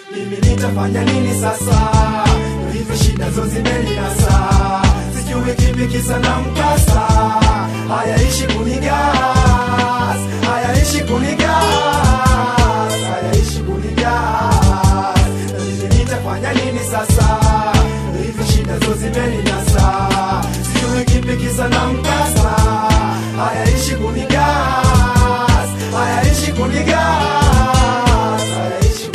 mimi nitafanya nini sasa? Ndo hivi shida zo zimeninasa, sijui kipi kisa na mkasa. Hayaishi kunigas, hayaishi kunigas, hayaishi kunigas. Ndo hivi nitafanya nini sasa? Ndo hivi shida zo zimeninasa, sijui kipi kisa na mkasa. Hayaishi kunigas, hayaishi kunigas, hayaishi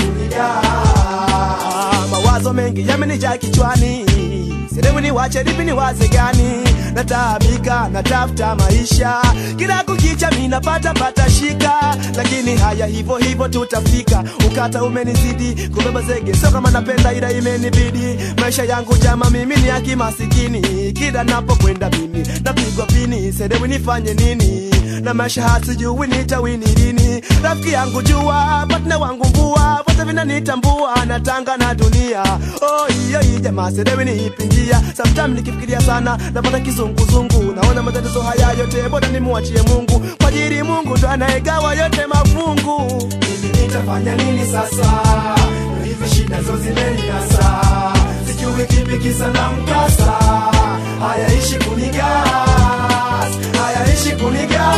kunigas. mawazo mengi yamenijaa kichwani sehemu ni wache lipi ni waze gani nataabika natafuta maisha kila kukicha mi napata pata shika lakini haya hivyo hivyo tutafika ukata umenizidi kubeba zege sio kama napenda ila imenibidi maisha yangu jama mimi ni haki masikini kila napokwenda mimi napigwa pini sedewi nifanye nini na maisha hasijui nitawini lini rafiki yangu jua patna wangu mvua vote vinanitambua natanga na dunia oh, iyo hii jamaa sedewi niipingia sometime nikifikiria sana napata kizunguzungu naona matatizo haya yote bora nimwachie mungu kwa ajili mungu ndo anayegawa yote mafungu mimi nitafanya nini sasa? Ndo hivi shida zo zimeninasa, sijui kipi kisa na mkasa. Hayaishi kunigas, hayaishi kunigas,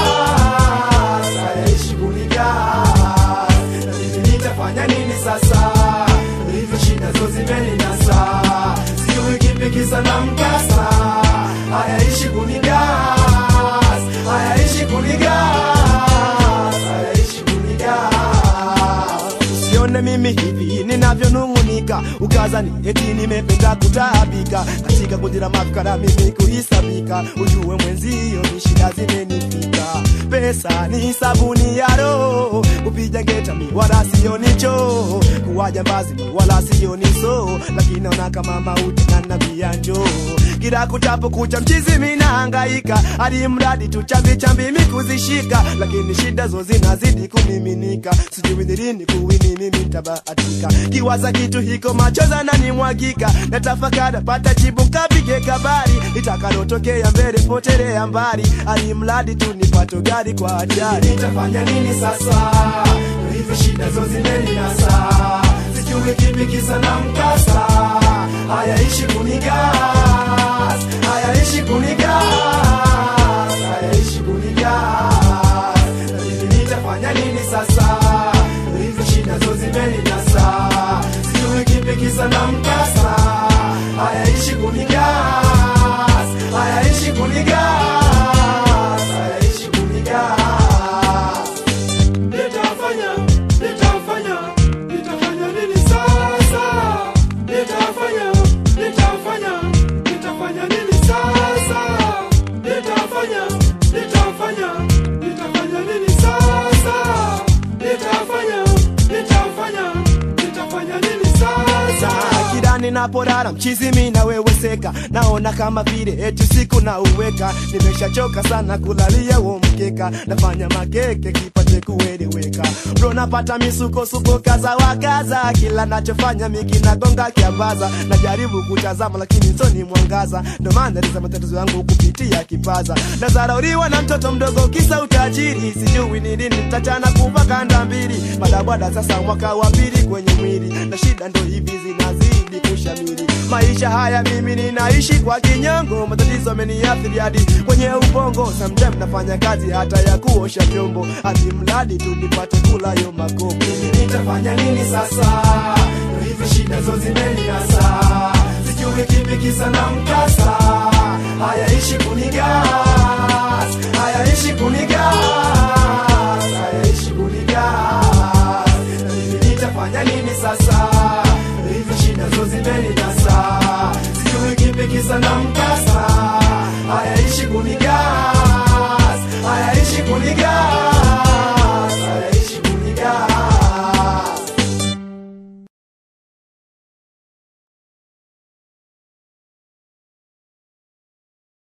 hayaishi kunigas. Ndo hivi nitafanya nini sasa? Ndo hivi shida zo zimeninasa, sijui kipi kisa na mkasa. Hayaishi kunigas, hayaishi kunigas, hayaishi kunigas. usione mimi hivi ninavyonung'unika ukazani eti nimependa kutaabika katika kundi la mafikara mimi kuhisabika ujue mwenzio ni shida zimenifika pesa ni sabuni ya roho kupiga ngeta mi wala sio nicho kuwa jambazi mi wala sio niso lakini naona kama mauti nanambia njoo kila kutapo kucha mchizi minahangaika hadi mradi tu chambi chambi mikuzishika lakini shida zo zinazidi kumiminika sijui ni lini kuwini mimi ntabahatika kiwaza kitu hiko machoza nanimwagika natafakara pata jibu nkapige kabari litakalotokea mbele potelea mbali hadi mradi tu nipato gari kwa ajali nitafanya nini sasa? Ndo hivi shida zo zimeninasa, sijui kipi kisa na mkasa. Hayaishi kunigas, hayaishi kunigas, hayaishi kunigas. Ndo hivi nitafanya nini sasa? Ndo hivi shida zo zimeninasa, sijui kipi kisa na mkasa. Hayaishi kunigas, hayaishi kunigas, hayaishi kunigas. Nitafanya, nitafanya, nitafanya nini sasa? Nitafanya, nitafanya, nitafanya nini sasa? Nitafanya, nitafanya, nitafanya nini sasa? Nitafanya, nitafanya, nitafanya nini sasa? kila ninapolala mchizi mi naweweseka naona kama vile eti siku na uweka nimeshachoka sana kulalia huo mkeka nafanya makeke kipate kueleweka bro napata misukosuko kaza wakaza kila nachofanya miki nagonga kiambaza najaribu kutazama lakini soni mwangaza ndo maana liza matatizo yangu kupitia kipaza nazarauriwa na mtoto mdogo kisa utajiri sijui ni lini nitachana kuva kanda mbili madabwada sasa mwaka wa pili kwenye mwili na shida ndo hivi zinazidi kushamiri maisha haya mimi ninaishi kwa kinyango matatizo ameniathiri hadi kwenye ubongo samtime nafanya kazi hata ya kuosha vyombo hadi mradi tu nipate kula yo makopo nitafanya nini sasa? Ndo hivi shida zo zimeninasa, sijui kipi kisa na mkasa. Hayaishi kunigas, hayaishi kunigas, hayaishi kunigas. Ndo hivi nitafanya nini sasa? Ndo hivi shida zo zimeninasa, sijui kipi kisa na mkasa. Hayaishi kunigas